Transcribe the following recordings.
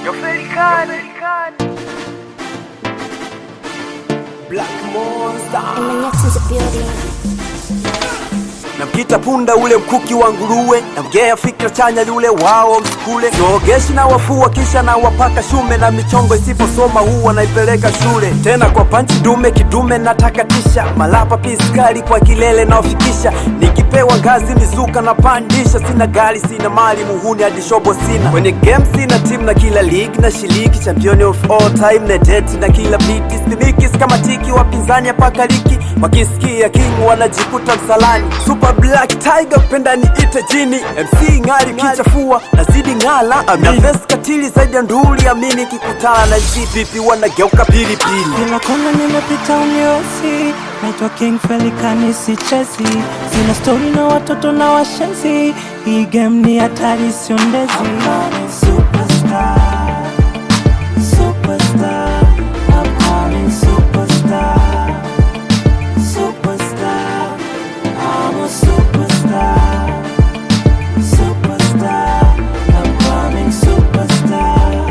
Yo Felicani. Black Monster Emmanuel to the building. namkita punda ule mkuki wa nguruwe namgea fikra chanya yule wao msukule noogeshi na wafua kisha na wapaka shume na michongo isiposoma huwa naipeleka shule tena kwa panchi dume kidume natakatisha malapa piskali kwa kilele naofikisha nikipewa ngazi mizuka na pandisha sina gari sina mali muhuni hadi shobo sina kwenye game sina timu na kila league na shiliki champion of all time na deti na kila beat spimikis kama tiki wapinzani hapa liki wakisikia king wanajikuta msalani super black tiger penda niite jini mc ng'ali kichafua nazidi ng'ala na vesi katili zaidi ya nduli amini kikutana na zipipi wanageuka pilipili Kila kona nimepita uniwezi, naitwa King Felikani sichezi, sina stori na watoto na washenzi, hii game ni hatari siondezi. Superstar, superstar, I'm coming superstar, superstar, I'm a superstar, superstar, I'm coming superstar,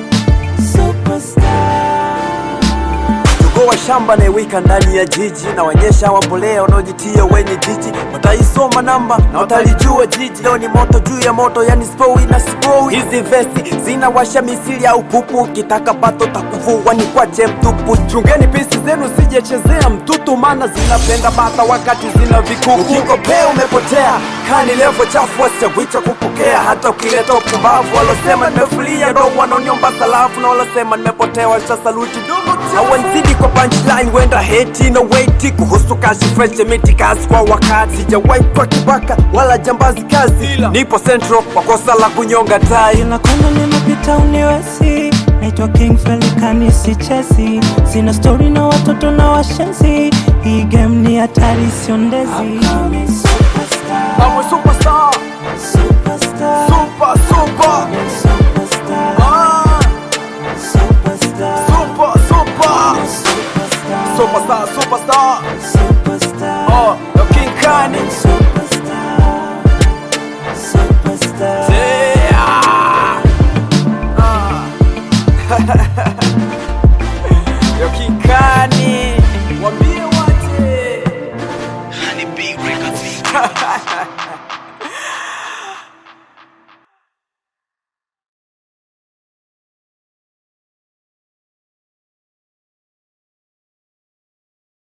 superstar. Jogo wa shamba anayewika ndani ya jiji na wanyesha wambolea wanaojitia wenye jiji wataisoma namba na watalijua jiji. Leo ni moto juu ya moto, yani spoi na spoi. Hizi vesi zinawasha misili ya upupu, kitaka pato takuvua ni kwache mtupu. Chungeni pisi zenu sijechezea mtutu, maana zinapenda bata wakati zina vikuku. Ukikopea umepotea, kani levo chafu wasichagwicha kupokea, hata ukileta upumbavu. Walosema nimefulia ndo wanaonyomba salafu, na walosema nimepotea washa saluti ndugu hawanzidi kwa punchline, wenda heti na weti kuhusu kazi fresh miti kazi kwa wakati, sijawahi kwa kibaka wala jambazi kazi, nipo central kwa kosa la kunyonga tai. Kila kona nimepita uniwezi, naitwa King Felikani sichezi, sina stori na watoto na washenzi, hii game ni hatari siondezi.